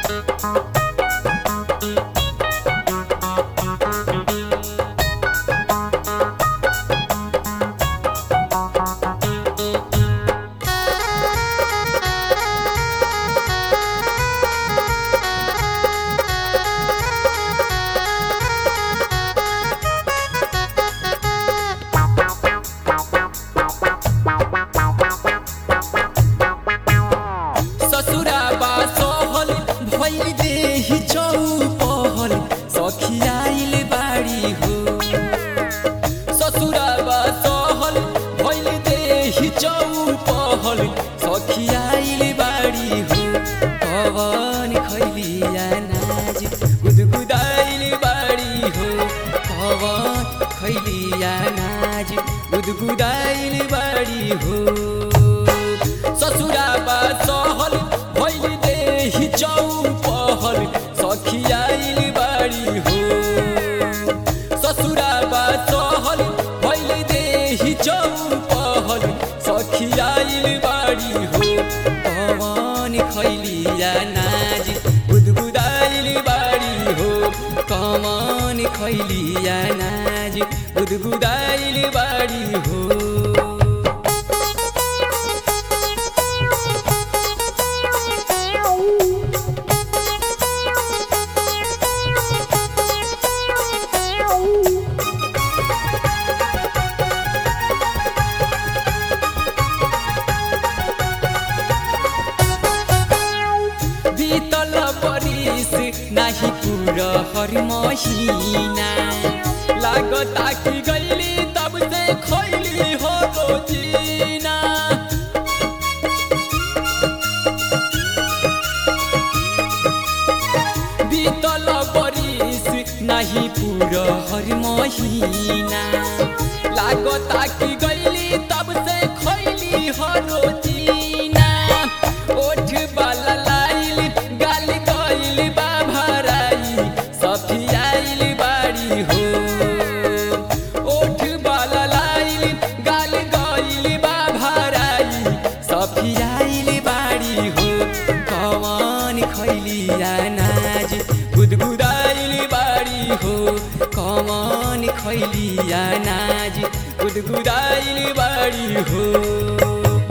ससुराबा सहल भइल देहि चौपहल सखियाइल बाड़ी हो ससुराबा सहल भइल देहि चौपहल सखियाइल बाड़ी हो पवन खैलिया नाज गुदगुदाइल बाड़ी हो पवन खैलिया नाज गुदगुदाइल बाड़ी हो ससुराबा सहल भइल देहि चौपहल सखियाइल बाड़ी हो ससुराबा सहल भइल देहि चौपहल सखियाइल बाड़ी हो पवन खैलिया नाज गुदगुदाइल बाड़ी हो कमान खैलिया नाज गुदगुदाइल बाड़ी हो बीतल बरिस नाही पूरा हर महीना लागता कि गईली तब से खैली हो रोजीना बीतल बरिस नाही पूरा हर महीना लागता कि गईली तब से खैली हो रोजीना ओठ बाला लाइल गाल गइल बा भराई सफियाइल बाड़ी हो ओठ बाला लाइल गाल गइल बा भराई सफियाइल बाड़ी हो कमान खैलिया नाज गुदगुदाइल बाड़ी हो कमान खैलिया नाज गुदगुदाइल बाड़ी हो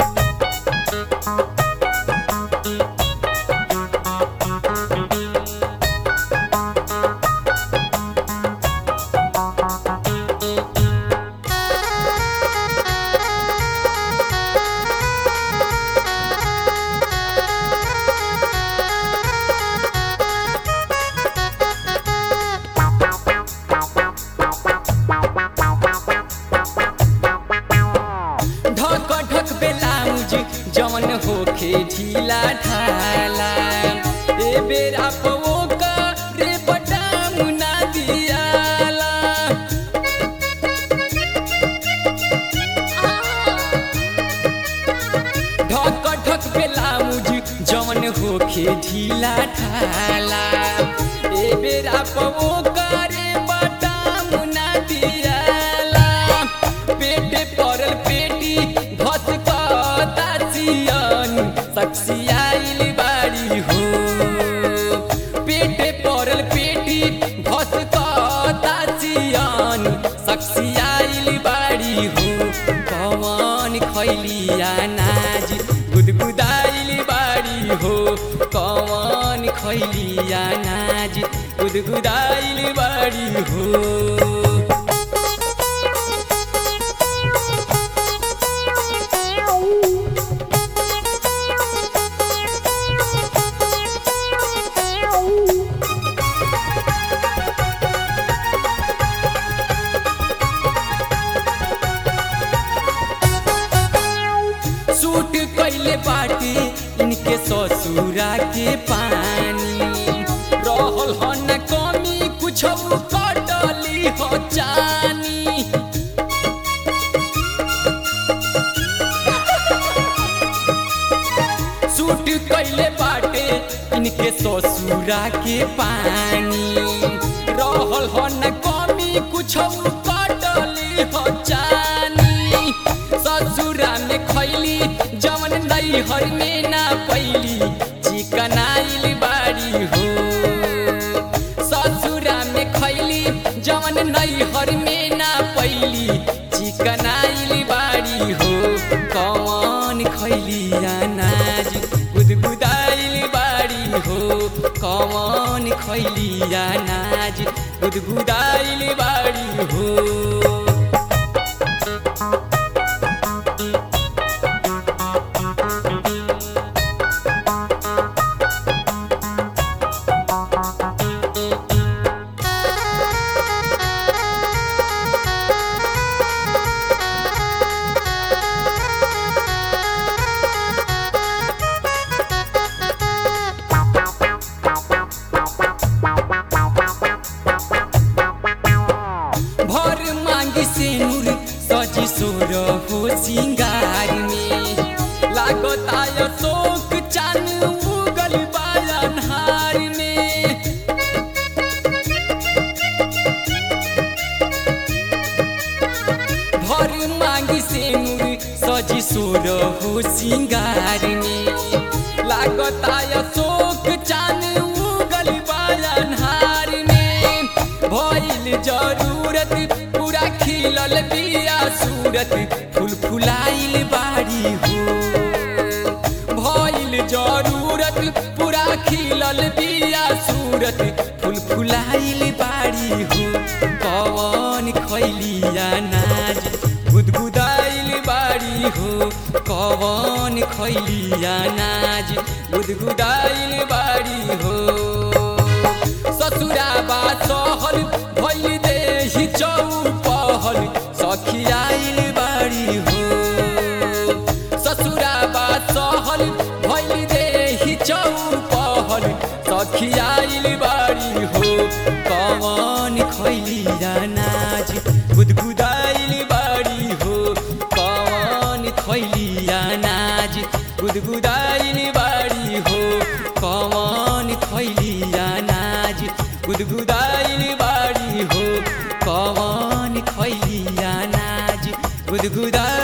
ढक ढक बेलाउज जवन होखे ढीला ढाला ए बेरा पवो का रे बटाम ना दियाला ढक ढक बेलाउज जवन होखे ढीला ढाला ए बेरा पवो का रे बटाम ना दियाला पेटे परल पेटी भस सियन सक्सियाइल बाड़ी हो पेटे परल पेटी भस सियन सक्सियाइल बाड़ी हो कवन खैलिया नाज गुदगुदाइल बाड़ी हो कवन खैलिया नाज गुदगुदाइल बाड़ी हो सूट कैले बाटे इनके ससुरा के पानी रहल ह न कमी कुछ कटली हो जानी सूट कैले बाटे इनके ससुरा के पानी रहल ह न कमी कुछ कटली हो जानी ससुरा में खैली जवन नैहर में ना पैली चिकनाइल बाड़ी हो कवन खैलिया नाज गुदगुदाइल बाड़ी हो भर मांगी से नूर सजी सोर हो सिंगार में लागत आय शोक चान उगल बायनहार में भर मांगी से नूर सजी सोर हो सिंगार में लागत आय शोक चान उगल बायनहार में भइल जरूरत पूरा खिलल बिया सूरत फूल फुलाइल बाड़ी हो भइल जरूरत पूरा खिलल बिया सूरत फूल फुलाइल बाड़ी हो कवन खैलिया नाज गुदगुदाइल बाड़ी हो कवन खैलिया नाज गुदगुदाइल बाड़ी हो ससुरा बा सहल भइल देहि चौपहल सखियाइल बाड़ी हो ससुरा बा सहल भइल देहि चौपहल सखियाइल बाड़ी हो कवन खैलिया नाज गुदगुदाइल बाड़ी हो कवन खैलिया नाज गुदगुदाइल बाड़ी हो कवन खैलिया नाज गुदगुदाइल बाड़ी हो कवन खैलिया नाज गुदगुदा